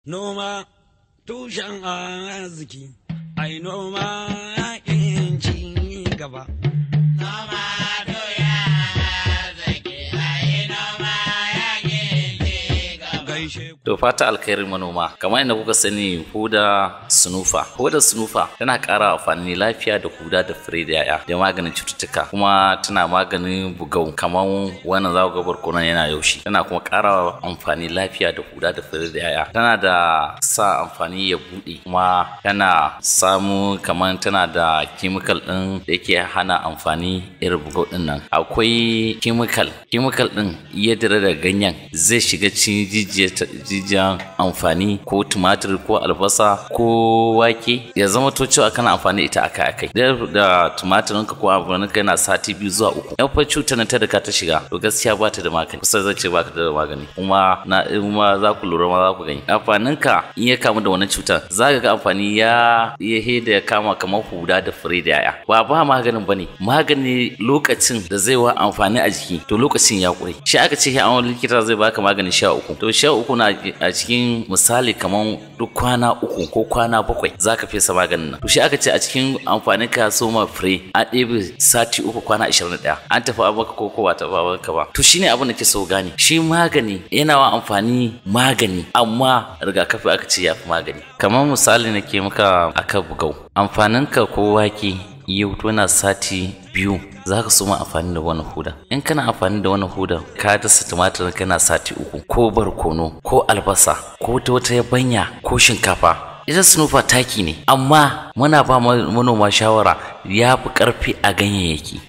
Noma tushen arziki, ai noma yakin ci gaba. Noma doya arziki, ai noma yakin ci gaba. Gaishe ku. To fata alkhairin manoma kamar yadda kuka sani huda sunufa huda sunufa tana ƙara amfani lafiya da huda da fure da yaya da maganin cututtuka kuma tana maganin bugau kamar wannan za ku ga barkonon yana yaushi tana kuma ƙara amfani lafiya da huda da fure da yaya tana da sa amfani ya buɗe kuma tana samu kamar tana da chemical ɗin da yake hana amfani irin bugau ɗin nan akwai chemical chemical ɗin iya dare da ganyen zai shiga cikin jijiyar jijiyan amfani ko tumatir ko albasa ko wake ya zama to cewa kana amfani ita akai akai da da tumatirin ka ko amfanin ka yana sati biyu zuwa uku yan fa cutar nan ta da ka ta shiga to gaskiya ba ta da magani kusa zai ce ba ka da magani kuma na kuma za ku lura ma za ku gani amfanin ka in ya kamu da wannan cutar za ka ga amfani ya ya heda ya kama kamar huda da fure da yaya ba ba maganin bane magani lokacin da zai wa amfani a jiki to lokacin ya kure shi aka ce an likita zai baka magani sha uku to sha uku na a cikin misali kamar duk kwana uku ko kwana bakwai za ka fesa maganin nan to shi aka ce a cikin amfanin ka so ma fure a ɗebe sati uku kwana ashirin da ɗaya an tafi abaka ko ko ba ta baka ba to shine abin da ke so gane shi magani yana wa amfani magani amma rigakafi aka ce ya fi magani kamar misali na ke maka aka bugau amfanin ka ko wake yau na sati biyu za ka soma amfani da wani huda in kana amfani da wani huda ka dasa tumatir kana sati uku ko barkono ko albasa ko ta wata yabanya ko shinkafa ita sunufa taki ne amma muna ba manoma shawara ya fi karfi a ganyayyaki